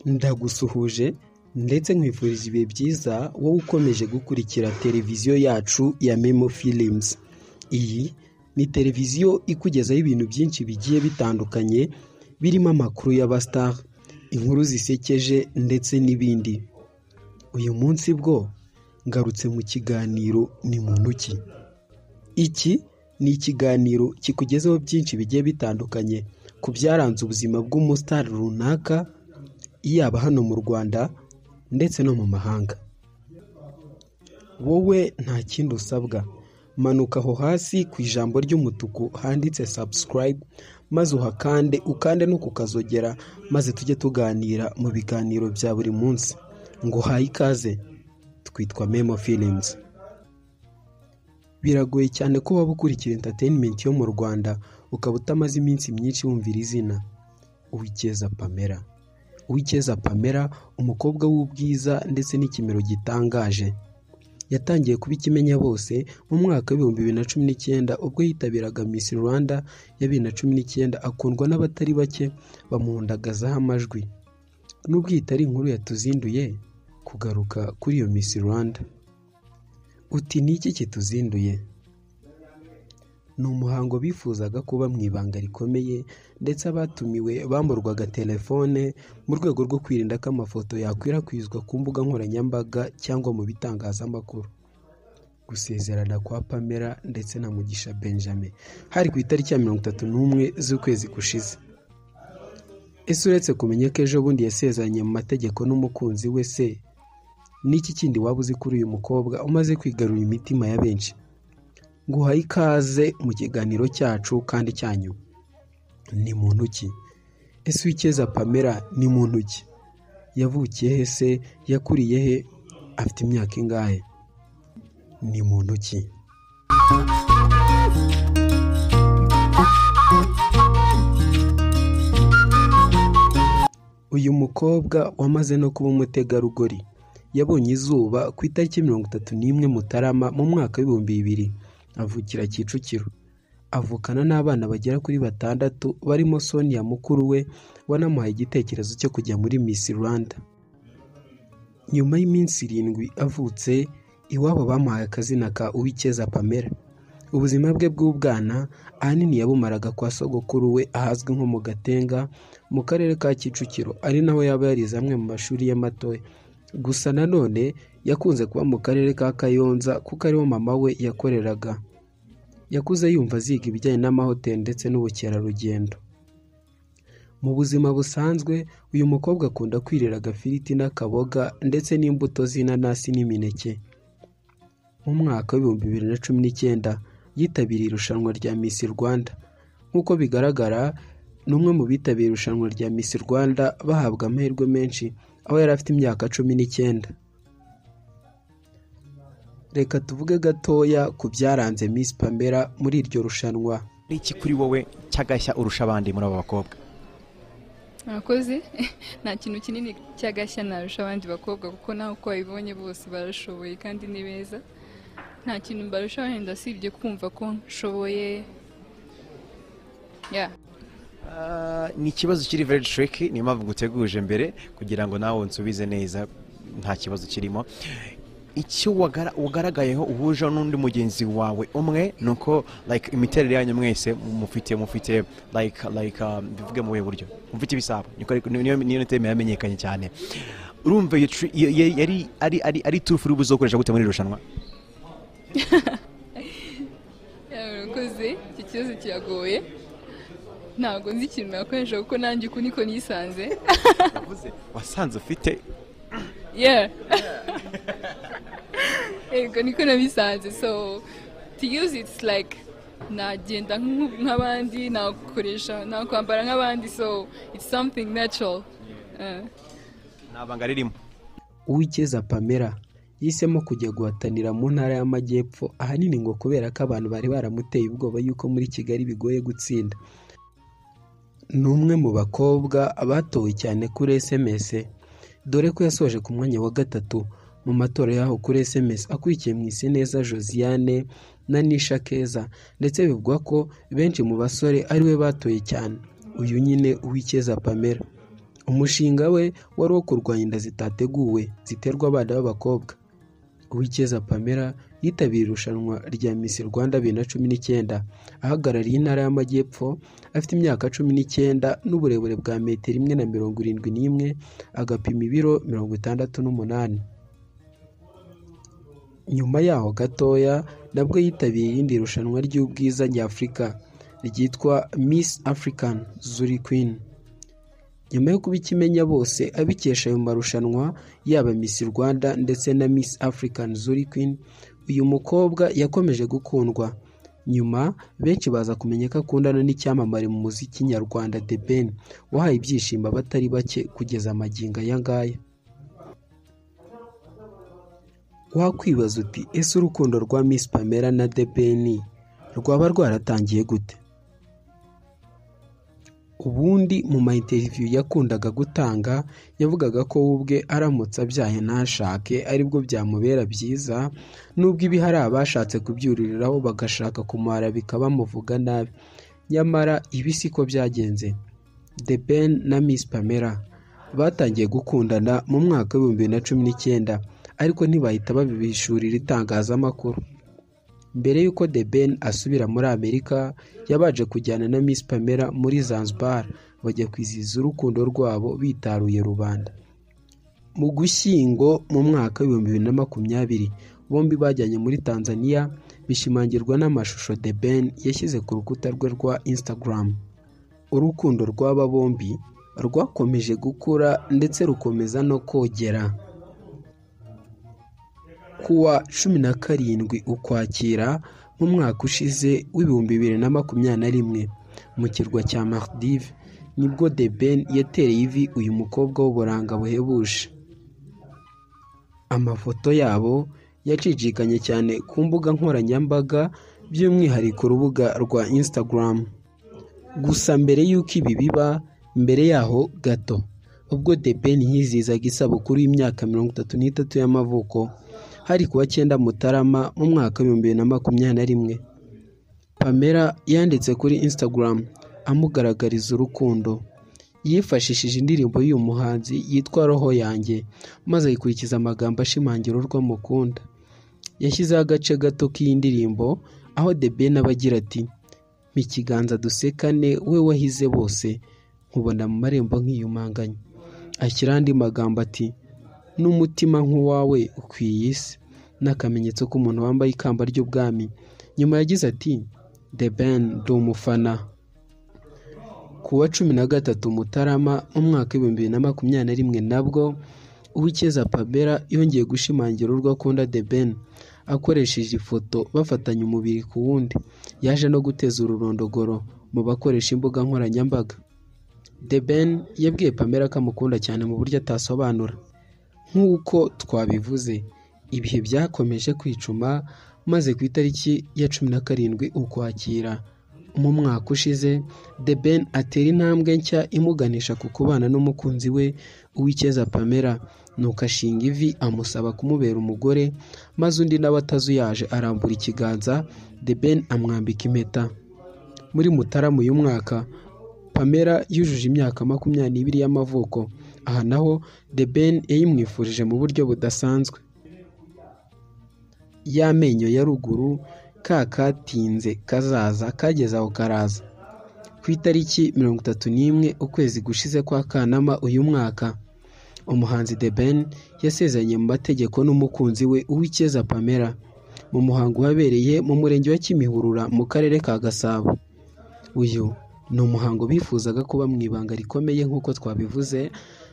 ndagusuhuje ndetse nkwifurije ibihe byiza wowe ukomeje gukurikira televiziyo yacu ya Memo Films iyi ni televiziyo ikugezaho ibintu byinshi bigiye bitandukanye birimo amakuru y'abastar inkuru zisekeje ndetse n'ibindi uyu munsi bwo ngarutse mu kiganiro ni muntu ki iki ni ikiganiro kikugezeho byinshi bigiye bitandukanye ku byaranze ubuzima bw'umustar runaka yaba hano mu Rwanda ndetse no mu mahanga wowe nta kindi usabwa manuka aho hasi ku ijambo ry'umutuku handitse subscribe maze uhakande ukande no kukazogera maze tujye tuganira mu biganiro bya buri munsi ngo uhaye ikaze twitwa Memo Films biragoye cyane ko waba ukurikira entertainment yo mu Rwanda ukaba utamaze iminsi myinshi wumvira izina Uwikeza Pamela Uwikeza Pamela umukobwa w'ubwiza ndetse n'ikimero gitangaje yatangiye kuba ikimenya bose mu mwaka w'ibihumbi bibiri na cumi n'icyenda ubwo yitabiraga Miss Rwanda ya bibiri na cumi n'icyenda akundwa n'abatari bake bamuhundagazaho amajwi nubwo iyi itari inkuru yatuzinduye kugaruka kuri iyo Miss Rwanda uti ni iki kituzinduye ni umuhango bifuzaga kuba mu ibanga rikomeye ndetse abatumiwe bamburwaga telefone mu rwego rwo kwirinda ko amafoto yakwirakwizwa ku mbuga nkoranyambaga cyangwa mu bitangazamakuru gusezerana kwa Pamela ndetse na Mugisha Benjamin hari ku itariki ya mirongo itatu n'umwe z'ukwezi gushize ese uretse kumenya ko ejo bundi yasezeranye mu mategeko n'umukunzi we se n'iki kindi waba uzi kuri uyu mukobwa umaze kwigarurira imitima ya benshi nguhaye ikaze mu kiganiro cyacu kandi cyanyu ni muntu ki ese uwikeza pamela ni muntu ki yavukiye he se yakuriye he afite imyaka ingahe ni muntu ki uyu mukobwa wamaze no kuba umutegarugori yabonye izuba ku itariki mirongo itatu n'imwe mutarama mu mwaka w'ibihumbi bibiri avukira kicukiro avukana n'abana bagera kuri batandatu barimo sonia mukuru we wanamuhaye igitekerezo cyo kujya muri miss rwanda nyuma y'iminsi irindwi avutse iwabo bamuhaye akazina ka uwikeza pamela ubuzima bwe bw'ubwana ahanini yabumaraga kwa sogokuru we ahazwi nko mu gatenga mu karere ka kicukiro ari naho yaba yarize amwe mu mashuri y'amatoya gusa nanone yakunze kuba mu karere ka kayonza kuko ariho mama we yakoreraga yakuze yumva aziga ibijyanye n'amahoteli ndetse n'ubukerarugendo mu buzima busanzwe uyu mukobwa akunda kwirira agafiriti n'akaboga ndetse n'imbuto z'inanasi n'imineke mu mwaka w'ibihumbi bibiri na cumi n'icyenda yitabiriye irushanwa rya Miss Rwanda nk'uko bigaragara ni umwe mu bitabiriye irushanwa rya Miss Rwanda bahabwa amahirwe menshi aho yari afite imyaka cumi n'icyenda reka tuvuge gatoya ku byaranze Miss Pamela muri iryo rushanwa Ni iki kuri wowe cyagashya urusha abandi muri aba bakobwa murakoze nta kintu kinini cy'agashya narusha abandi bakobwa kuko nawe uko babibonye bose barashoboye kandi ni beza nta kintu barusha wenda usibye kumva ko nshoboye ya Ah, ni ikibazo kiri very tricky niyo mpamvu guteguje mbere kugira ngo nawe unsubize neza nta kibazo kirimo icyo wagara- wagaragayeho uhuje n'undi mugenzi wawe umwe ni uko like imiterere yanyu mwese mufite mufite like like um, bivuge mu buhe buryo mufite ibisabo Niko ari- niyo niyo teme yamenyekanye cyane urumva iyo tri- iyo- iyo- yari ari ari ari turufu uri buzokoresha gute muri iri rushanwa ya murakoze iki kibazo kiragoye ntabwo nzi ikintu nakoresha kuko nanjye uku niko nisanze Yavuze, wasanze ufite yeah yego niko nabisanze so to use it's like nagenda nk'u- nk'abandi nakoresha nakwambara nk'abandi so it's something natural Uh, nta banga ririmo uwikeza pamela yahisemo kujya guhatanira mu ntara y'amajyepfo ahanini ngo kubera ko abantu bari baramuteye ubwoba yuko muri kigali bigoye gutsinda ni umwe mu bakobwa batowe cyane kuri sms dore ko yasoje ku mwanya wa gatatu mu matora y'aho kuri sms akurikiye mu iseneza josiane na nisha keza ndetse bivugwa ko benshi mu basore ari we batoye cyane uyu nyine uwikeza pamela umushinga we wari uwo kurwanya inda zitateguwe ziterwa abana b'abakobwa uwikeza pamela yitabiriye irushanwa rya miss rwanda bibiri na cumi n'icyenda ahagarariye intara y'amajyepfo afite imyaka cumi n'icyenda n'uburebure bwa metero imwe na mirongo irindwi n'imwe agapima ibiro mirongo itandatu n'umunani nyuma yaho gatoya nabwo yitabiriye irindi rushanwa ry'ubwiza nyafurika ryitwa miss african zuri queen nyuma yo kuba ikimenya bose abikesha ayo marushanwa yaba miss rwanda ndetse na miss african zuri queen uyu mukobwa yakomeje gukundwa nyuma benshi baza kumenya ko akundana n'icyamamare mu muziki nyarwanda The Ben wahaye ibyishimo abatari bake kugeza amagingo aya ngaya wakwibaza uti ese urukundo rwa miss pamela na The Ben rwaba rwaratangiye gute ubundi mu ma interview yakundaga gutanga yavugaga ko we ubwe aramutse abyaye ntashake aribwo byamubera byiza nubwo ibi hari abashatse kubyuririraho bagashaka kumara bikaba bamuvuga nabi nyamara ibi siko byagenze The Ben na Miss Pamela batangiye gukundana mu mwaka w'ibihumbi bibiri na cumi n'icyenda ariko ntibahita babibishurira itangazamakuru mbere y'uko The Ben asubira muri Amerika yabanje kujyana na Miss Pamela muri Zanzibar bajya kwizihiza urukundo rwabo bitaruye rubanda mu gushyingo mu mwaka w'ibihumbi bibiri na makumyabiri bombi bajyanye muri Tanzania bishimangirwa n'amashusho The Ben yashyize ku rukuta rwe rwa Instagram urukundo rw'aba bombi rwakomeje gukura ndetse rukomeza no kogera kuwa cumi na karindwi ukwakira mu mwaka ushize w'ibihumbi bibiri na makumyabiri na rimwe mu kirwa cya Maldive nibwo The Ben yatereye ivi uyu mukobwa w'uburanga buhebuje amafoto yabo yacicikanye cyane ku mbuga nkoranyambaga by'umwihariko urubuga rwa Instagram gusa mbere y'uko ibi biba mbere yaho gato ubwo The Ben yizihizaga isabukuru y'imyaka mirongo itatu n'itatu y'amavuko hari kuwa cyenda mutarama mu mwaka w'ibihumbi bibiri na makumyabiri na rimwe pamela yanditse kuri instagram amugaragariza urukundo yifashishije indirimbo y'uyu muhanzi yitwa roho yanjye maze ayikurikiza amagambo ashimangira urwo amukunda yashyizeho agace gato k'iyi ndirimbo aho The Ben aba agira ati mpa ikiganza dusekane we wahize bose nkubona mu marembo nkiyumanganya ashyiraho andi magambo ati n'umutima nk'uwawe ukwiye isi n'akamenyetso k'umuntu wambaye ikamba ry'ubwami nyuma yagize ati The Ben ndi umufana ku wa cumi na gatatu mutarama mu mwaka w'ibihumbi bibiri na makumyabiri na rimwe nabwo uwikeza pamela yongeye gushimangira urwo akunda The Ben akoresheje ifoto bafatanya umubiri ku wundi yaje no guteza ururondogoro mu bakoresha imbuga nkoranyambaga The Ben yabwiye pamela ko amukunda cyane mu buryo atasobanura nk'uko twabivuze ibihe byakomeje kwicuma maze ku itariki ya cumi na karindwi ukwakira mu mwaka ushize The Ben atera intambwe nshya imuganisha ku kubana n'umukunzi we uwikeza pamela nuko ashinga ivi amusaba kumubera umugore maze undi nawe atazuyaje arambura ikiganza The Ben amwambika impeta muri mutarama uyu mwaka pamela yujuje imyaka makumyabiri n'ibiri y'amavuko aha naho The Ben yayimwifurije mu buryo budasanzwe y'amenyo ya ruguru ka katinze kazaza kageze aho karaza ku itariki mirongo itatu n'imwe ukwezi gushize kwa kanama uyu mwaka umuhanzi The Ben yasezeranye mu mategeko n'umukunzi we uwikeza pamela mu muhango wabereye mu murenge wa kimihurura mu karere ka gasabo uyu ni umuhango bifuzaga kuba mu ibanga rikomeye nk'uko twabivuze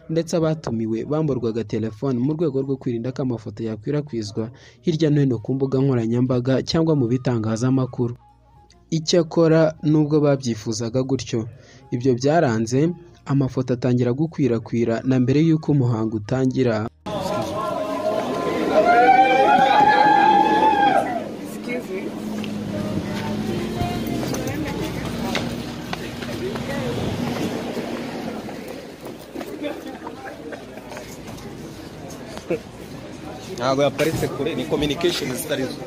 ndetse abatumiwe bamburwaga telefone mu rwego rwo kwirinda ko amafoto yakwirakwizwa hirya no hino ku mbuga nkoranyambaga cyangwa mu bitangazamakuru icyakora nubwo babyifuzaga gutyo ibyo byaranze amafoto atangira gukwirakwira na mbere y'uko umuhango utangira ntabwo yaparitse kure ni kominikesheni zitari zo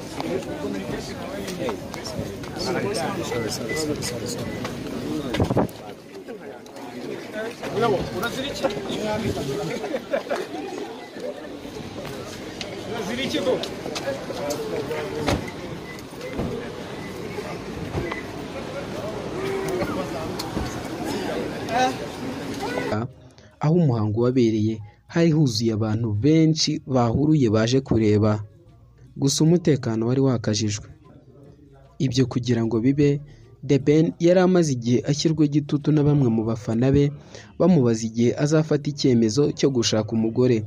aho umuhango wabereye hari huzuye abantu benshi bahuruye baje kureba gusa umutekano wari wakajijwe ibyo kugira ngo bibe The Ben yari amaze igihe ashyirwa igitutu na bamwe mu bafana be bamubaza igihe azafata icyemezo cyo gushaka umugore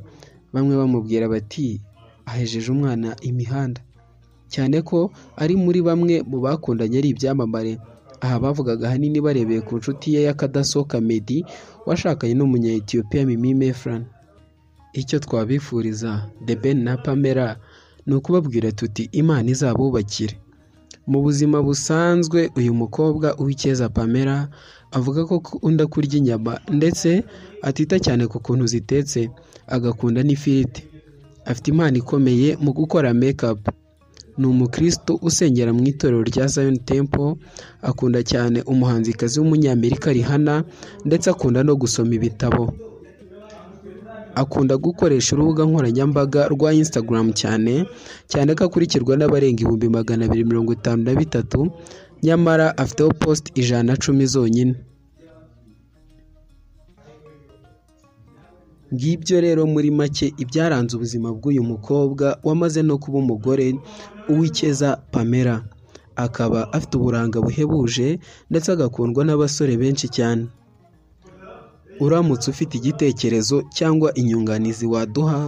bamwe bamubwira bati ahejeje umwana imihanda cyane ko ari muri bamwe mu bakundanye ari ibyamamare aha bavugaga ahanini barebeye ku nshuti ye y'akadasohoka Meddy washakanye n'umunya-Ethiopia Mimi Mefran icyo twabifuriza The Ben na Pamela ni ukubabwira tuti Imana izabubakire mu buzima busanzwe uyu mukobwa uw'icyeza Pamela avuga ko akunda kurya inyama ndetse atita cyane ku kuntu zitetse agakunda n'ifiriti afite impano ikomeye mu gukora mekapu ni umukristo usengera mu itorero rya Zion Temple akunda cyane umuhanzikazi w'umunyamerika Rihanna ndetse akunda no gusoma ibitabo akunda gukoresha urubuga nkoranyambaga rwa Instagram cyane cyane ko akurikirwa n'abarenga ibihumbi magana abiri mirongo itanu na bitatu nyamara afiteho post ijana na cumi zonyine ngibyo rero muri make ibyaranze ubuzima bw'uyu mukobwa wamaze no kuba umugore uw'icyeza pamela akaba afite uburanga buhebuje ndetse agakundwa n'abasore benshi cyane uramutse ufite igitekerezo cyangwa inyunganizi waduha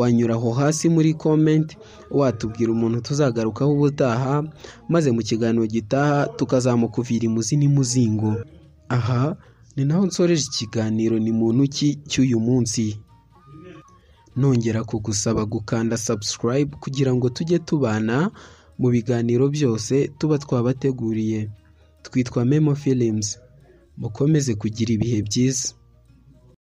wanyura aho hasi muri komenti watubwira umuntu tuzagarukaho ubutaha maze mu kiganiro gitaha tukazamukuvira imuzi n'imuzingo aha ni naho nsoreje ikiganiro ni muntu ki cy'uyu munsi nongera kugusaba gukanda subscribe kugira ngo tujye tubana mu biganiro byose tuba twabateguriye twitwa memo films mukomeze kugira ibihe byiza